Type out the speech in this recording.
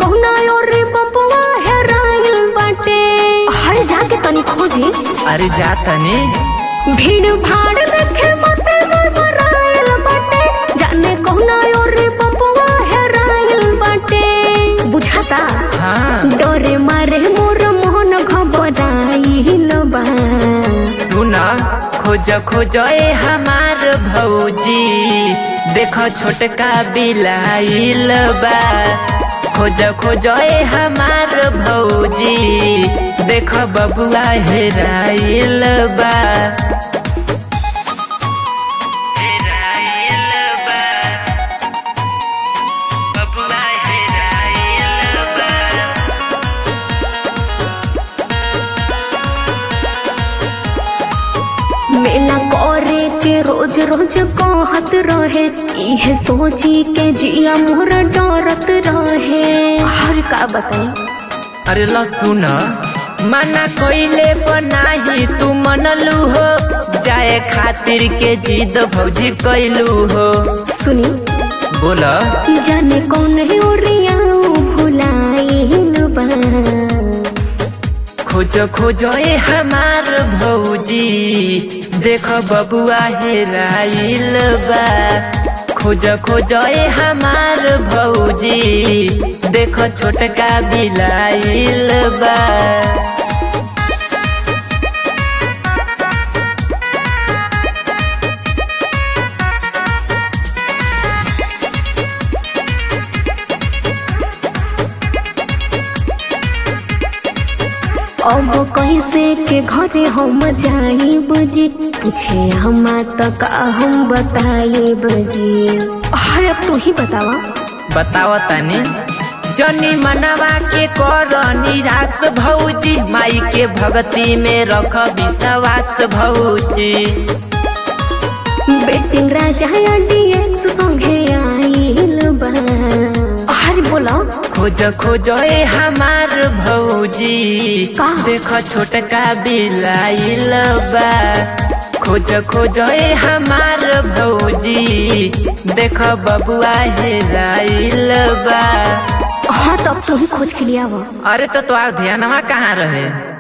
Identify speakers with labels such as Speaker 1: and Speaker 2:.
Speaker 1: कहुना और बबुआ हेराइल बाटे हर जाके तनी खोजी
Speaker 2: अरे जा तनी
Speaker 1: भीड़ भाड़ देखे मते मरमराइल बाटे जाने कहुना और बबुआ हेराइल बाटे बुझाता
Speaker 2: हाँ
Speaker 1: डरे मारे मोर मोहन घबराइल बा
Speaker 2: सुन खोज खोज ए हमार भौजी देख छोटका बिलाइल बा खोज खोज ए हमार भौजी देख बबुआ हेराइल बा हेराइल बा बबुआ हेराइल बा
Speaker 1: मेला करे के रोज रोज कहत रहे इहे सोची के जिया मोर डरत रहे हर का बताई
Speaker 2: अरे ल सुन मना कोइले बनाही तू मनलू हो जाए खातिर के जिद भौजी कैलू हो
Speaker 1: सुनी
Speaker 2: बोल
Speaker 1: जाने कौन है ओरिया भुलाइल बा
Speaker 2: खोज खोज ए हमार भौजी देख बबुआ हेराइल बा खोज खोज ए हमार भौजी देख छोटका बिलाइल बा
Speaker 1: अब कैसे के घरे हम जाई बजी पूछे हमा तक हम बताई बजी अरे अब तू ही बतावा
Speaker 2: बताओ तनी जनी मनवा के कर निराश भौजी माई के भक्ति में रख विश्वास भौजी
Speaker 1: बेटिंग राजा डीएक्स संगे आइल बा अरे बोला
Speaker 2: खोज खोज ए हमार भौजी
Speaker 1: का?
Speaker 2: देख छोटका बिलाइल बा खोज खोज ए हमार भौजी देख बबुआ हेराइल बा
Speaker 1: हाँ तब तू ही खोज के लिया वो
Speaker 2: अरे तो तोहार ध्यानवा कहाँ रहे